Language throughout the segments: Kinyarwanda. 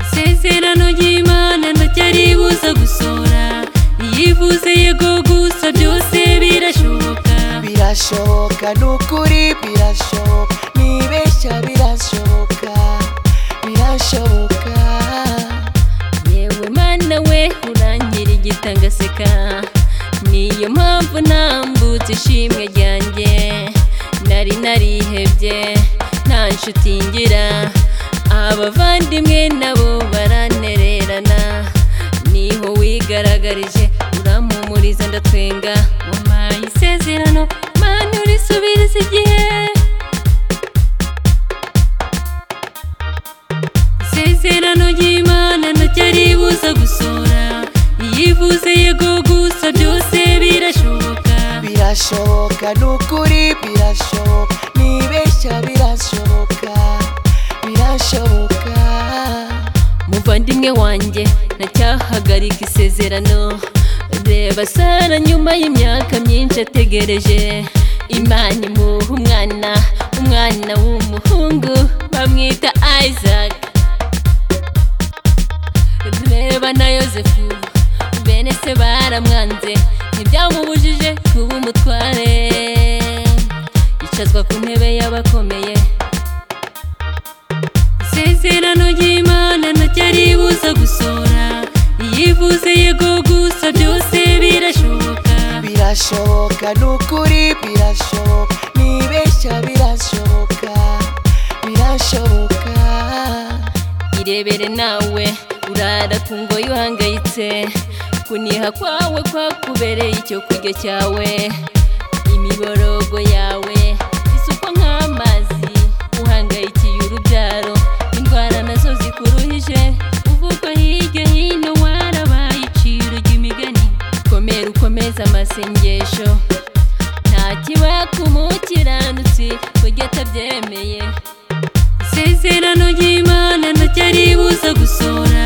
isezerano ry'imana ntacyaribuza gusora yivuze yego gusa byose birashoboka birashoboka ni ukuri birashoboka nibeshya birashoboka birashoboka yewe mana we urangira igitangaseka niyo mpamvu ntambutse ishimwe ryanjye nari narihebye nta nshuti ngira abavandimwe nabo baranererana niho wigaragarije urampumuriza ndatwenga wampaye isezerano mana urisubiriza igihe isezerano ry'imana ntacyaribuza gusora yivuze yego gusa byose birashoboka birashoboka ni ukuri birashoboka nibeshya birashoboka birashoboka muvandimwe wanjye ntacyahagarika isezerano reba sara nyuma y'imyaka myinshi ategereje imana imuha umwana umwana w'umuhungu bamwita isaac reba na yosefu bene se baramwanze ntibyamubujije kuba umutware yicazwa ku ntebe y'abakomeye isezerano ry'imana ntacyaribuza gusora yivuze yego gusa byose birashoboka birashoboka ni ukuri birashoboka nibeshya birashoboka birashoboka irebere nawe urara ku ngoyi uhangayitse kuniha kwawe kwakubereye icyo kurya cyawe imiborogo yawe isukwa nk'amazi uhangayikiye urubyaro indwara nazo zikuruhije uvuka hirya hino warabaye iciro ry'imigani komera ukomeze amasengesho nta kibakumukirandutsi kurya atabyemeye isezerano ry'imana ntacyaribuza gusora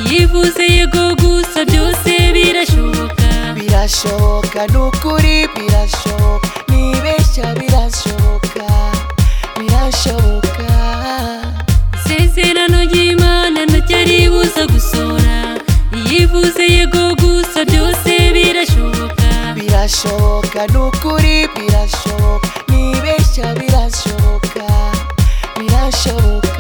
yivuze yego gusa byose birashoboka birashoboka ni ukuri birashoboka nibeshya birashoboka birashoboka isezerano ry'imana ntacyaribuza gusora yivuze yego gusa byose birashoboka birashoboka ni ukuri birashoboka nibeshya birashoboka birashoboka